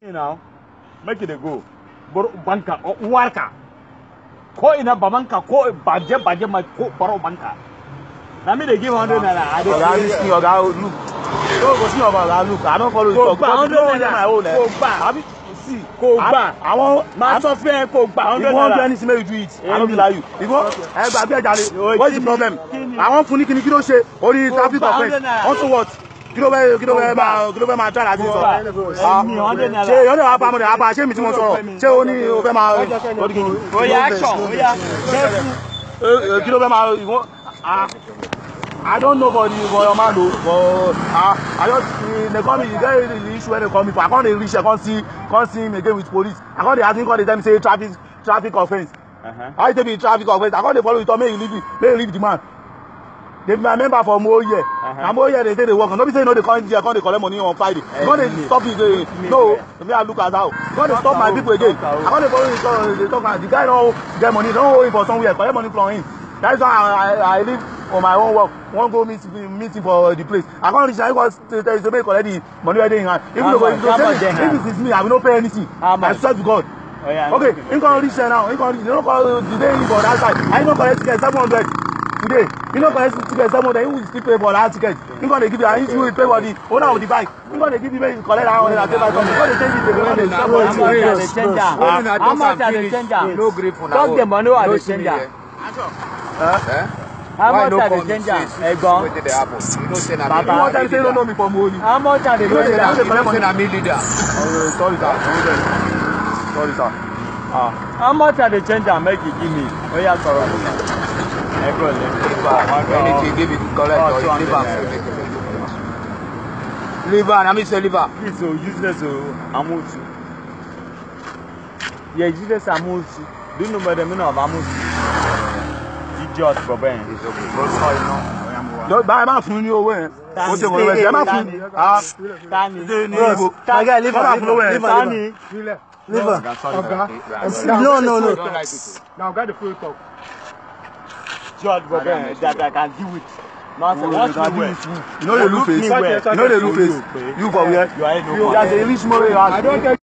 now make it go bar banka uwarka ko ina babanka ko baje baje mai ko baro banka na me dey give hundred naira i dey oga this thing oga look no go see oga oga look i don follow you Kò talk gbà because you 100 no wan hear my own eh Kò gbà. abi see kò gbà i wan máa sọ fún ẹ kò gbà if hundred you wan do naira anything make you do it i no be Èmi. like you if you wan ẹ gba abẹ́ jàre Oi, what is the kí ni- problem kí ni? àwọn fún ní kíni kí ló ṣe orí Kò traffic gbà offence 100 naira. unto what kí ló fẹ́ kí ló fẹ́ Kò gbà. máa kí ló fẹ́ máa try láti Kò sọ gbà. Ah, Èmi, 100 naira. ṣe yọ̀ọ́ dẹ̀ wá pa mọ́ dẹ̀ wá pa ṣé mi tí mo sọ̀rọ̀ ṣé o ní o fẹ́ máa o ní kíni. oya action oya careful Eh, eh, kí ló fẹ́ máa ìwọ́n ah I don't know for the for your man o but ah I just eh, they call me e get the issue wey they call me for I come dey reach there come see come see him again with police I come dey ask him come dey tell me say traffic traffic offence Uh-huh. how you take be traffic offence I come dey follow you talk make you leave me make you leave the man they be my member for moye Uh-huh. na moye dey take dey work no be say you no dey come here come dey collect money on Friday you come dey stop me again no me I look as how you come dey stop my people again I come dey follow you talk dey talk am the guy don get money don hold him for somewhere collect money from him that is why I I I leave for my own work wan go meet meet him for the place I come reach there he come tell you say make you collect the money wey dey him hand if How you no go much? if you How go much dey say hand? if it is me I will no pay anything How I much? swear to God oya okay him come reach there now him come reach he no come the day him for that side and he no collect ticket seven hundred today he no collect ticket seven hundred he will still pay for that ticket him come dey give you and he will pay for the owner of the bike him come dey give you make you collect that hundred and pay by something he come dey change it again he come dey how sell much for i you. dey change am When una how just much i am dey finish, change am no gree for na talk own. the money wey i No dey see change me am here. Eh? Eh? how Why much no i dey come change say am see egbon wetin dey happen? You know say na me Baba. you wan tell leader. me say you no know me for money how much i dey You know change say am na- You know say na me leader. oh sorry sir hold on sorry sir ah how much i dey change am make you give me oya sọ̀rọ̀ ẹgbẹ́ ọ̀lẹ́ Anything give it collect Oh, or you 200 leave am. naira. Leave am, na me say leave am. this o useless o amusu yẹ useless amusu do you know the meaning of amusu idiot bọ̀bọ̀ yẹn. It's okay. Go sorry now. jọ bá ẹ má fún ní owó yẹn o ṣe wọlé wẹsẹ ẹ má fún ah tani ṣe ní ibo kọ́ máa fún lówó yẹn tani Leave am. No, no, no. I don't like it. Now, get the full talk. idiot bọ̀bọ̀ yẹn that i can deal with nonsense watch me well you no dey look face me well you no dey look face you for where you are a no you as a rich man wey you ask I don't tell